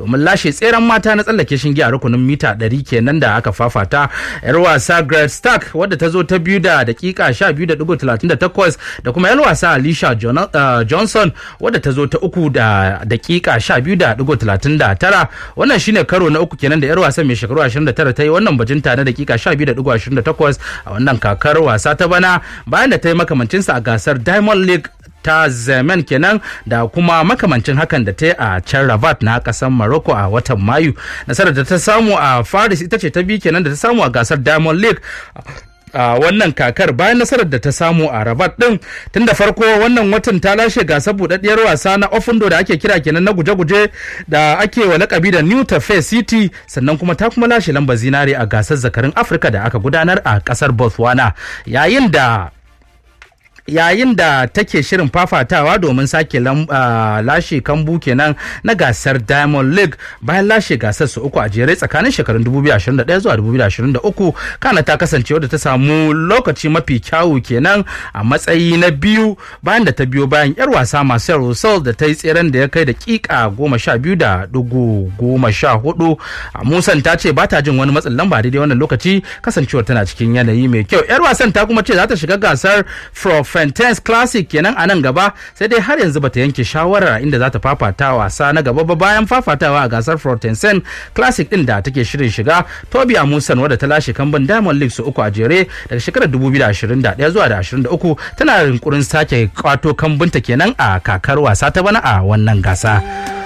domin lashe tseren mata na tsallake shinge a rukunin mita 100 kenan da aka fafata yar wasa Greg Stark wadda ta zo ta biyu da dakika 12.38 da kuma yar wasa Alicia Johnson wadda ta zo ta uku da dakika 12.39 wannan shine karo na uku kenan da yar wasan mai shekaru 29 ta yi wannan bajinta na dakika 12.28 a wannan kakar wasa ta bana bayan da ta yi makamancinsa a gasar Diamond League ta zemen kenan da kuma makamancin hakan da ta yi a can rabat na kasar morocco a watan mayu nasarar da ta samu a faris ita ce ta biyu kenan da ta samu a gasar diamond league a wannan kakar bayan nasarar da ta samu a rabat din tun da farko wannan watan ta lashe gasar budaddiyar wasa na ofundo da ake kira kenan na guje-guje da ake wa lakabi da new tafe city sannan kuma ta kuma lashe lambar zinare a gasar zakarin afirka da aka gudanar a kasar botswana yayin da yayin da take shirin fafatawa domin sake lashe kambu kenan na gasar diamond league bayan lashe gasar su uku a jere tsakanin shekarun 2021 zuwa 2023 kana ta kasance wadda ta samu lokaci mafi kyawu kenan a matsayi na biyu bayan da ta biyo bayan yar wasa masu rosal da ta yi tseren da ya kai da kika goma sha biyu da dugu goma sha hudu musan ta ce ba ta jin wani matsin lamba daidai wannan lokaci kasancewar tana cikin yanayi mai kyau yar wasan ta kuma ce za ta shiga gasar Fontaines Classic kenan a nan gaba sai dai har yanzu bata yanke shawarar inda za ta fafata wasa na gaba ba bayan fafatawa a gasar Fontaines Classic din da take shirin shiga Toby Amusan wadda ta lashe kambun Diamond League su uku a jere daga shekarar 2021 zuwa da 23 tana rinkurin sake kwato kambunta kenan a kakar wasa ta bana a wannan gasa.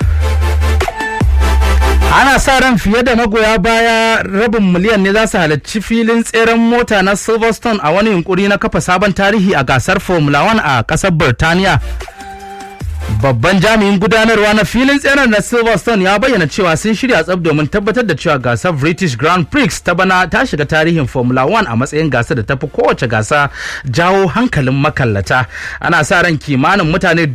ana sa ran fiye da magoya baya rabin miliyan ne za su halarci filin tseren mota na silverstone a wani yunkuri na kafa sabon tarihi a gasar formula 1 a kasar birtaniya babban jami'in gudanarwa na filin tseren na silverstone ya bayyana cewa sun shirya tsab domin tabbatar da cewa gasar british grand prix ta bana ta shiga tarihin formula 1 a matsayin gasar da ta fi kowace gasa jawo hankalin makallata ana sa ran kimanin mutane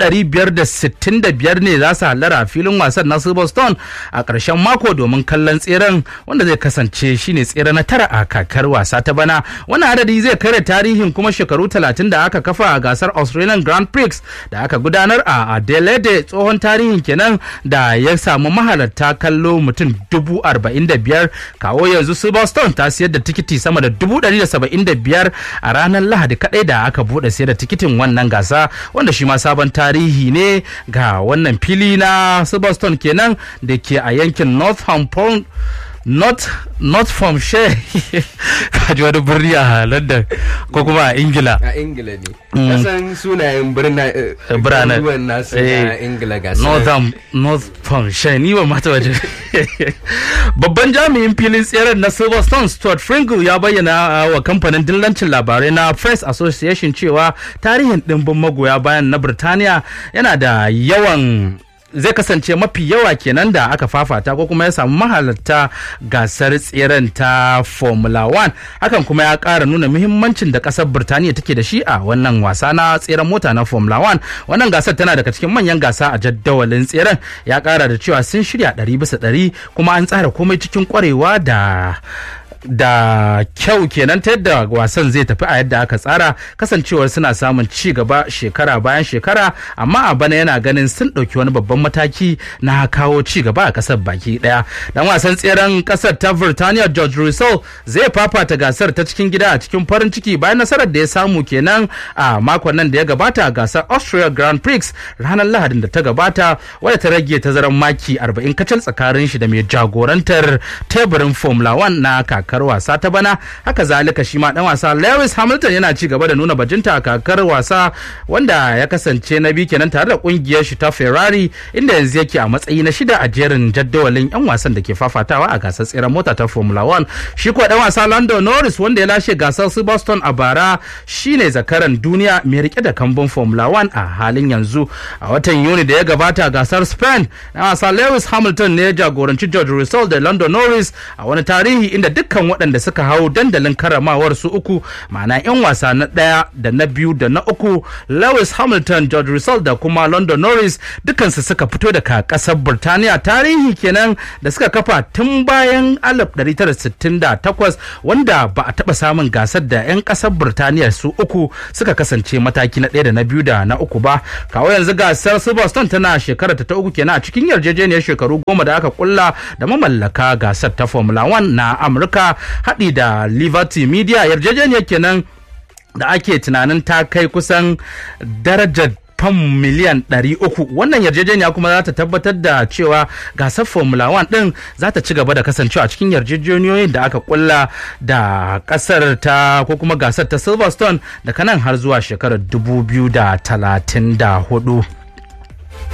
565 ne za su hallara a filin wasan na silverstone a ƙarshen mako domin kallon tseren wanda zai kasance shine tsere na tara a kakar wasa ta bana wannan adadi zai kare tarihin kuma shekaru 30 da aka kafa a gasar australian grand prix da aka gudanar a Adelaide tsohon tarihin kenan da ya samu mahalarta kallo mutum dubu arba'in da biyar kawo yanzu Silverstone ta siyar da tikiti sama da dubu ɗari da saba'in da biyar a ranar Lahadi kaɗai da aka buɗe siyar da tikitin wannan gasa wanda shi ma sabon tarihi ne ga wannan fili na Silverstone kenan da ke a yankin Northampton not not from share kaji wani birni a london ko kuma a ingila a ingila ne kasan sunayen biranen nasu a ingila ga northern north from share ni ba mata waje babban jami'in filin tseren na silverstone stuart fringle ya bayyana wa kamfanin dillancin labarai na press association cewa tarihin dimbin magoya bayan na birtaniya yana da yawan zai kasance mafi yawa kenan da aka fafata ko kuma ya samu mahalarta gasar tseren ta formula 1 hakan kuma ya kara nuna muhimmancin da kasar birtaniya take da shi a wannan wasa na tseren mota na formula 1 wannan gasar tana daga cikin manyan gasa a jaddawalin tseren ya kara da cewa sun shirya 100 bisa 100 kuma an tsara komai cikin kwarewa da da kyau kenan ta yadda wasan zai tafi a yadda aka tsara kasancewar suna samun ci gaba shekara bayan shekara amma a bana yana ganin sun ɗauki wani babban mataki na kawo ci gaba a ƙasar baki ɗaya dan wasan tseren ƙasar ta Birtaniya George Russell zai fafata gasar ta cikin gida a cikin farin ciki bayan nasarar da ya samu kenan a makon nan da ya gabata a gasar Austria Grand Prix ranar Lahadin da ta gabata wadda ta rage tazarar maki 40 kacal tsakanin shi da mai jagorantar teburin Formula 1 na kaka kakar wasa ta bana haka zalika shi ma dan wasa Lewis Hamilton yana ci gaba da nuna bajinta a kakar wasa wanda ya kasance na biyu kenan tare da kungiyar shi ta Ferrari inda yanzu yake a matsayi na shida a jerin jadawalin yan wasan da ke fafatawa a gasar tseren mota ta Formula 1 shi kuwa dan wasa Lando Norris wanda ya lashe gasar Silverstone a bara shine zakaran duniya mai rike da kambun Formula 1 a halin yanzu a watan Yuni da ya gabata gasar Spain dan wasa Lewis Hamilton ne ya jagoranci George Russell da Lando Norris a wani tarihi inda dukkan dukkan waɗanda suka hau dandalin karamawar su uku ma'ana 'yan wasa na ɗaya da na biyu da na uku lewis hamilton george russell da kuma london norris dukansu suka fito daga ƙasar birtaniya tarihi kenan da suka kafa tun bayan 1968 wanda ba a taɓa samun gasar da 'yan ƙasar birtaniya su uku suka kasance mataki na ɗaya da na biyu da na uku ba kawo yanzu gasar silverstone tana shekarar ta uku kenan a cikin yarjejeniyar shekaru goma da aka kulla da mamallaka gasar ta formula 1 na amurka haɗi da liberty media yarjejeniyar kenan da ake tunanin ta kai kusan darajar fam miliyan 300 wannan yarjejeniya kuma za ta tabbatar da cewa gasar formula 1 din za ta ci gaba da kasancewa a cikin yarjejeniyoyin da aka kulla da kasar ta ko kuma gasar ta silverstone da kanan har zuwa shekarar 2034